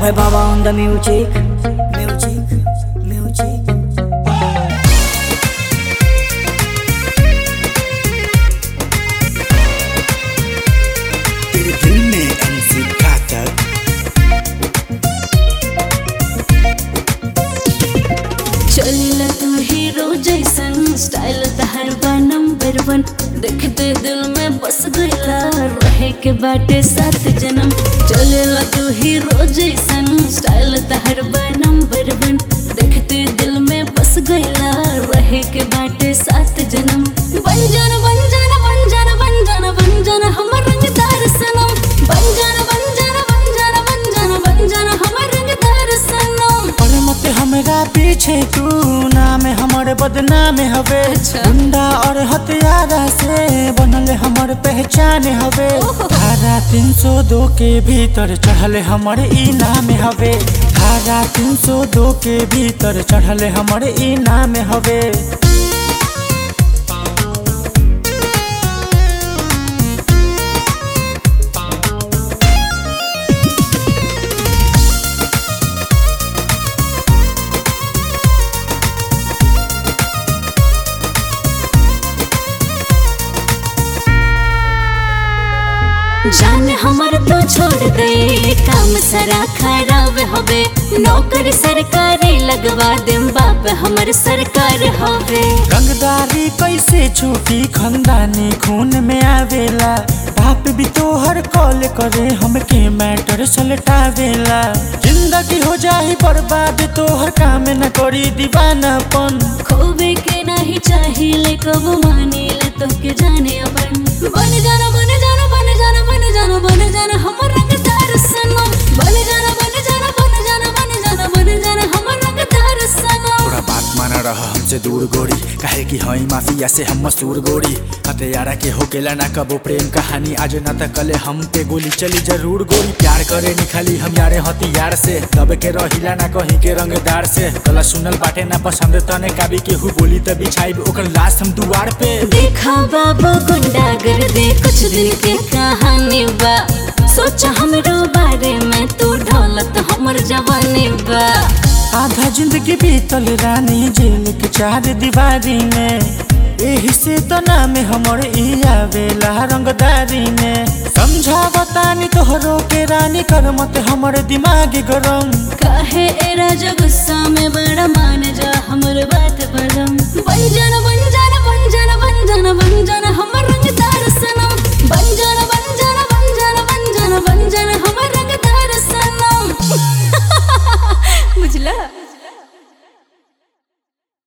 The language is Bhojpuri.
Abhay Baba on the music. Music, music. तेरे दिल में एनसी घातक चलिला तू हीरो जैसन स्टाइल तहर बा नंबर वन देखते दिल में बस गईला रहे के बाटे सात जन्म चलिला तू हीरो जैसन स्टाइल तहर बा नंबर वन देखते दिल में बस गईला रहे के बाटे सात जन्म बन जाना बन जाना बन जाना बन जाना बन जाना हमर रंगदार सनम बन जाना बन जाना बन जाना बन जाना बन जाना हमर रंगदार सनम और मत हमरा पीछे तू नाम हमर बदनाम हवे अच्छा। गुंडा और हथियारा से बनल हमर पहचान हवे ओहो। धारा तीन सौ दो के भीतर चढ़ल हमर ई नाम हवे धारा तीन सौ दो के भीतर चढ़ल हमर ई नाम हवे जान हमर तो छोड़ दे काम सारा खराब हवे नौकर सरकारी लगवा देम बाप हमर सरकार हवे रंगदारी कैसे छूटी खंदानी खून में आवेला बाप भी तोहर कॉल करे हमके मैटर सलटावेला जिंदगी हो जाही बर्बाद तोहर काम न करी दीवानापन खोबे के नहीं चाहिए कब मानी ले तो के जाने अपन बन जाना बन जाना बन जाना बन जाना बन जाना हमर रंगदार सनम बन जाना बन जाना बन जाना बन जाना बन जाना हमर रंगदार सनम थोड़ा बात माना रह हमसे दूर गोरी काहे कि हई माफिया से हम मसूर गोरी हथियारा के होकेला ना कबो प्रेम कहानी आज ना त कले हम पे गोली चली जरूर गोरी प्यार करे नी खाली हम यारे हथियार से दब के रहिला ना कहीं के रंगदार से गला सुनल बाटे ना पसंद तने काबी के हु बोली त बिछाई ओकर लाश हम दुआर पे देखा बाबू गुंडा कर दे कुछ दिन के कहानी बा सोचा हमरो बारे में तू ढोलत हमर जवानी बा आधा जिंदगी बीतल रानी जेल के चार दीवारी में एही से तो नाम हमर ई आवेला रंगदारी में समझावतानी तोहरो के रानी कर मत हमर दिमाग गरम काहे ए राजा गुस्सा में बड़ा मान जा हमर बात बलम बन जाना बन जाना बन जाना बन जाना बन जाना